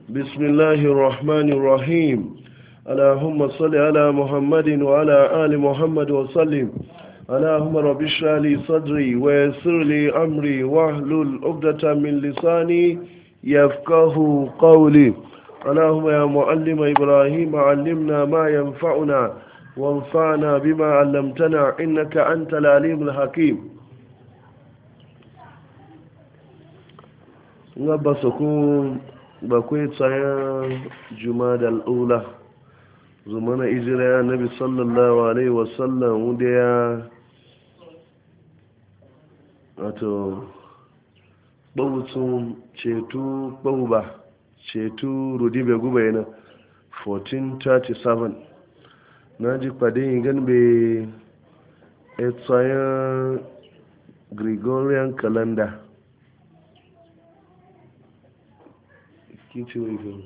بسم الله الرحمن الرحيم اللهم صل على محمد وعلى آل محمد وسلم اللهم رب اشرح لي صدري ويسر لي أمري واحلل عقدة من لساني يفقه قولي اللهم يا معلم إبراهيم علمنا ما ينفعنا وانفعنا بما علمتنا إنك أنت العليم الحكيم ngaba sokun bakwai tsayan jumada al'ula zumana ijira ya nabi sallallahu alaihi wasallam wanda ya wato ɓautun ceto ɓauba ceto rudibe guba yana 1437 na ji kwade yin ganbe tsayan gregorian calendar kin ce wai gani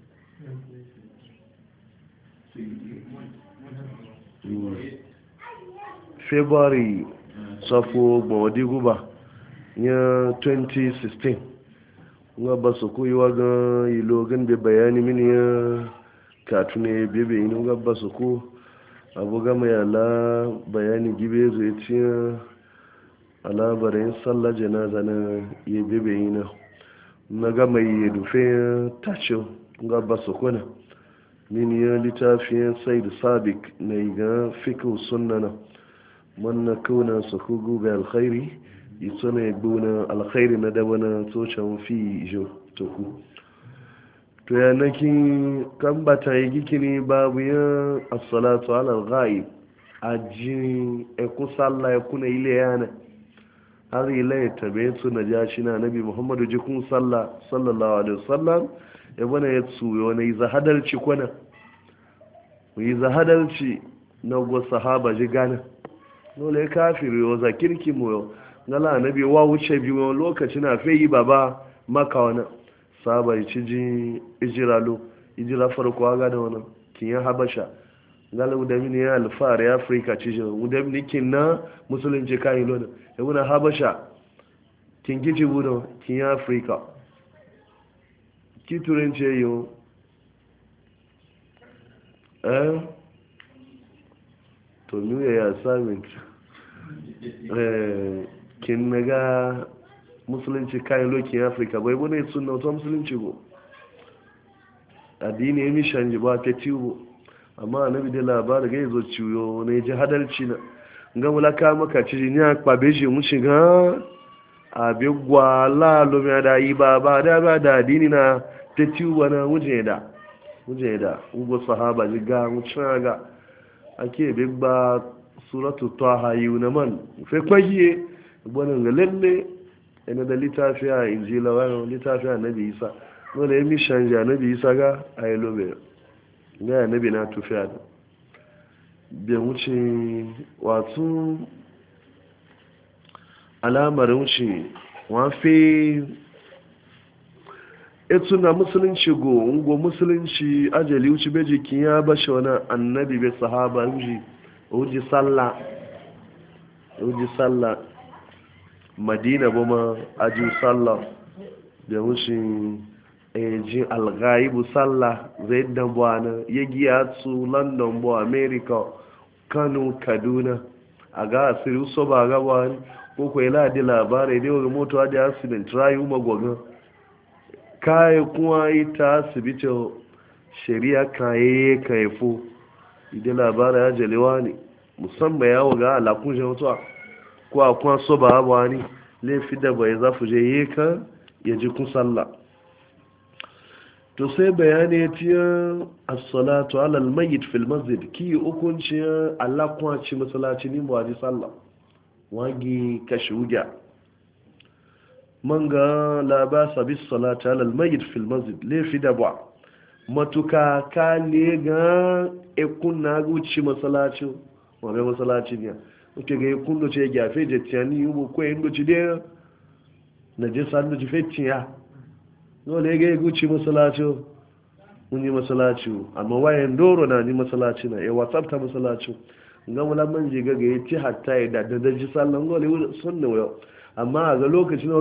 february safo gbawadi guba ya 2016 nga ba su koyi wa ga ilo gan be bayani mini ya katune bebe inu nga ba su ko abu gama ya la bayani gibe zai ciya alabarin sallah janaza na ya bebe ina na gama yi dufe tace nga ba su kuna mini ya littafin sai da sabik na yi ga fikin sunana manna kauna su kugu ga alkhairi ito na gbuna alkhairi na daba na tsocan fi jo toku to ya naki kan bata yi gikini babu ya assalatu ala ghaib a jini eku sallah ya kuna ile yana har ila ya tabe su na ja shi na nabi muhammadu jikun sallah sallallahu alaihi wasallam ya bana ya tsuyo wani yi zahadarci kwana yi zahadarci na gwa sahaba ji gana dole kafiri yau za kirki mu yau ngala nabi wa wuce biyu wani lokaci na fe yi baba maka wani sahaba ya ci ji ijira lo ijira farko aga da wani kiyan habasha ngala udamini ya alfahari ya afirka ci shi udamini kin na musulunci kayan lona ya wuna habasha kin kici budo kin ya afirka ki turanci yi eh to new year assignment eh kin naga musulunci kayan lokin afirka bai bane sunna wata musulunci go addini ya mishan ji ba ta tiwo amma annabi da labari ga yazo ciwo ne ji hadalci na ga mulaka maka ci ni akpa beji mu shiga abi gwala lo mi da yi ba ba da ba da addini na ta tiwo na muje da muje da ugo sahaba ji ga mu ga ake bi ba suratu taha yuna man fe kwaye bonan ga lalle ina da litafiya injila wa litafiya nabi isa dole ya mishan ja nabi isa ga ayi lobe ga nabi na tufiya da bai wuce wato alamar wuce wafe etu na musulunci go ngo musulunci ajali wuce bai jikin ya bashi wani annabi bai sahaba wuce wuce sallah wuce sallah madina ba ma aji sallah da wuce ejin alghaibu sallah zai dan buwana ya giya su london bu america kano kaduna a ga asiri so ba ga wani ko ko ila di labarai dai wani moto da accident rayu magwagan kayi kuma ita asibitin shari'a kaye kaifo idan labarai ya jalewa ne musamman ya waga alakun shi mutuwa ko a kuma so ba wani laifi da bai zafi je yi ka ya ji kun sallah to sai bayani ya tiya as-salatu ala al-mayyit fil masjid ki hukunci Allah kuma ci masallaci ni ba ji sallah wagi kashi wuya man ga la ba sa bis salati ala al-mayyit fil masjid le fi da ba matuka ka ne ga e kunna guci masallaci wa ga masallaci ne muke ga kunno ce gafe je tiyani yubo ko yin guci de na je sandu ji fetiya dole ga guci masalaci mun yi masalaci amma wayan doro na ni masalaci na ya whatsapp ta masalaci ga mula man je ga ga yi hatta ya da da ji sallan gole sunna wayo amma a ga lokacin